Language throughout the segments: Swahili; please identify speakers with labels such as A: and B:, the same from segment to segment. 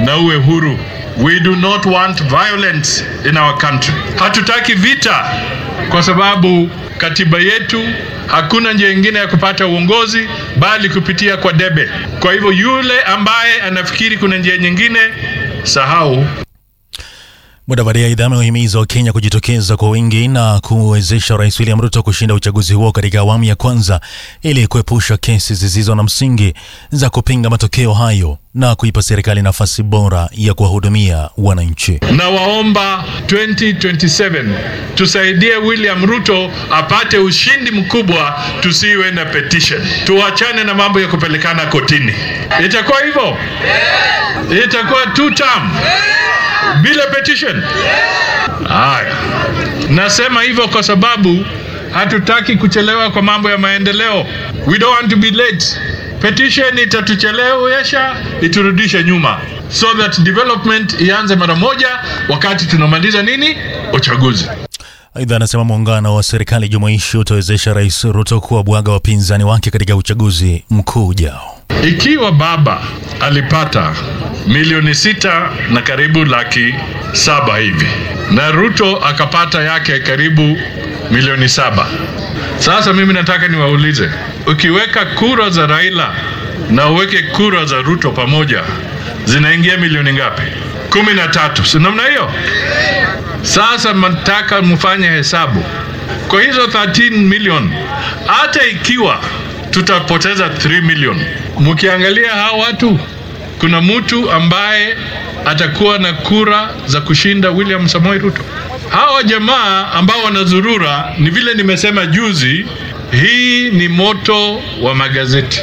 A: na uwe huru. We do not want violence in our country. Hatutaki vita kwa sababu katiba yetu hakuna njia ingine ya kupata uongozi bali kupitia kwa debe. Kwa hivyo yule ambaye anafikiri kuna njia nyingine, sahau.
B: Mudavadi aidha amewahimiza Wakenya kujitokeza kwa wingi na kuwezesha Rais William Ruto kushinda uchaguzi huo katika awamu ya kwanza ili kuepusha kesi zisizo na msingi za kupinga matokeo hayo na kuipa serikali nafasi bora ya kuwahudumia wananchi.
A: Na waomba 2027 tusaidie William Ruto apate ushindi mkubwa, tusiwe na petition, tuachane na mambo ya kupelekana kotini. Itakuwa hivyo, itakuwa two term bila petition. Haya, nasema hivyo kwa sababu hatutaki kuchelewa kwa mambo ya maendeleo. We don't want to be late. Petition itatuchelewesha, iturudishe nyuma, so that development ianze mara moja wakati tunamaliza nini, uchaguzi.
B: Aidha, anasema muungano wa serikali jumuishi utawezesha Rais Ruto kuwabwaga wapinzani wake katika uchaguzi mkuu ujao.
A: Ikiwa baba alipata milioni sita na karibu laki saba hivi na Ruto akapata yake karibu milioni saba. Sasa mimi nataka niwaulize, ukiweka kura za Raila na uweke kura za Ruto pamoja zinaingia milioni ngapi? kumi na tatu, si namna hiyo? Sasa nataka mfanye hesabu kwa hizo 13 million, hata ikiwa tutapoteza 3 million, mkiangalia hawa watu, kuna mtu ambaye atakuwa na kura za kushinda William Samoei Ruto. Hawa jamaa ambao wanazurura, ni vile nimesema juzi, hii ni moto wa magazeti.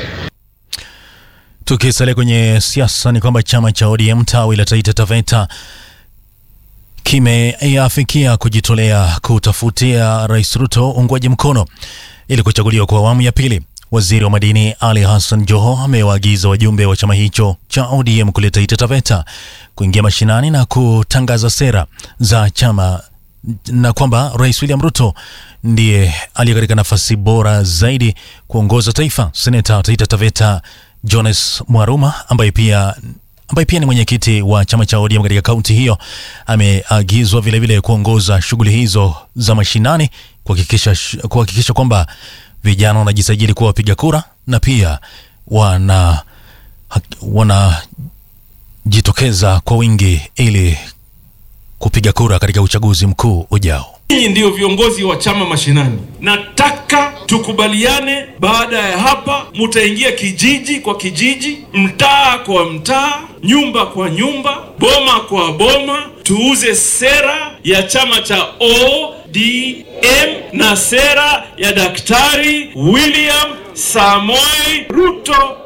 B: Tukisalia kwenye siasa ni kwamba chama cha ODM tawi la Taita Taveta kimeafikia kujitolea kutafutia Rais Ruto uungwaji mkono ili kuchaguliwa kwa awamu ya pili. Waziri wa madini Ali Hassan Joho amewaagiza wajumbe wa chama hicho cha ODM kule Taita Taveta kuingia mashinani na kutangaza sera za chama na kwamba Rais William Ruto ndiye aliye katika nafasi bora zaidi kuongoza taifa. Seneta wa Taita Taveta Jones Mwaruma ambaye pia ambaye pia ni mwenyekiti wa chama cha ODM katika kaunti hiyo ameagizwa vilevile kuongoza shughuli hizo za mashinani kuhakikisha kuhakikisha kwamba vijana wanajisajili kuwa wapiga kura na pia wana wanajitokeza kwa wingi ili kupiga kura katika uchaguzi mkuu ujao.
C: Ninyi ndio viongozi wa chama mashinani, nataka tukubaliane. Baada ya hapa, mutaingia kijiji kwa kijiji, mtaa kwa mtaa, nyumba kwa nyumba, boma kwa boma, tuuze sera ya chama cha ODM na sera ya Daktari William Samoei Ruto.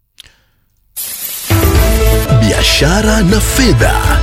D: Biashara na fedha.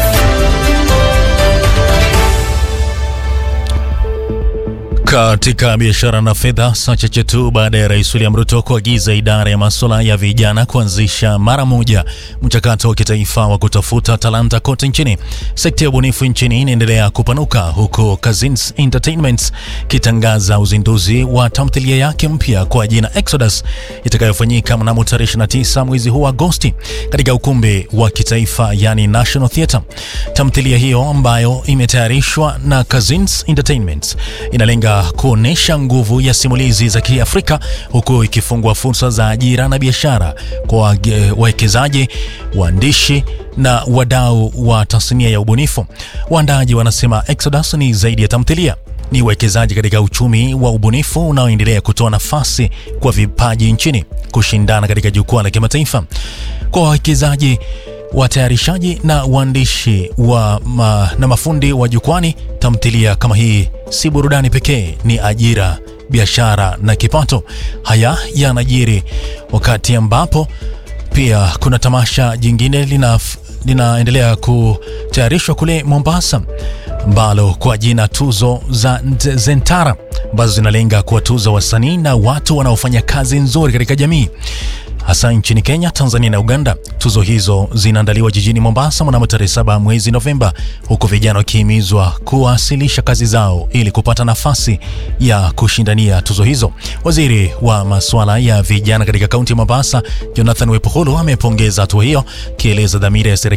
B: Katika biashara na fedha, saa chache tu baada ya Rais William Ruto kuagiza idara ya masuala ya vijana kuanzisha mara moja mchakato wa kitaifa wa kutafuta talanta kote nchini, sekta ya ubunifu nchini inaendelea kupanuka, huku Kazins Entertainment kitangaza uzinduzi wa tamthilia yake mpya kwa jina Exodus itakayofanyika mnamo tarehe 29 mwezi huu Agosti katika ukumbi wa kitaifa, yani National Theatre. Tamthilia hiyo ambayo imetayarishwa na Kazins Entertainment inalenga kuonesha nguvu ya simulizi za Kiafrika huku ikifungua fursa za ajira na biashara kwa wawekezaji, waandishi na wadau wa tasnia ya ubunifu. Waandaaji wanasema Exodus ni zaidi ya tamthilia, ni uwekezaji katika uchumi wa ubunifu unaoendelea kutoa nafasi kwa vipaji nchini kushindana katika jukwaa la kimataifa. Kwa wawekezaji watayarishaji na waandishi wa ma, na mafundi wa jukwani, tamthilia kama hii si burudani pekee, ni ajira, biashara na kipato. Haya yanajiri wakati ambapo pia kuna tamasha jingine lina linaendelea kutayarishwa kule Mombasa ambalo kwa jina tuzo za Zentara ambazo zinalenga kuwatuza wasanii na watu wanaofanya kazi nzuri katika jamii hasa nchini Kenya, Tanzania na Uganda. Tuzo hizo zinaandaliwa jijini Mombasa mnamo tarehe saba mwezi Novemba, huku vijana wakihimizwa kuwasilisha kazi zao ili kupata nafasi ya kushindania tuzo hizo. Waziri wa masuala ya vijana katika kaunti ya Mombasa, Jonathan Wepoholo, amepongeza hatua hiyo, akieleza dhamira ya serikali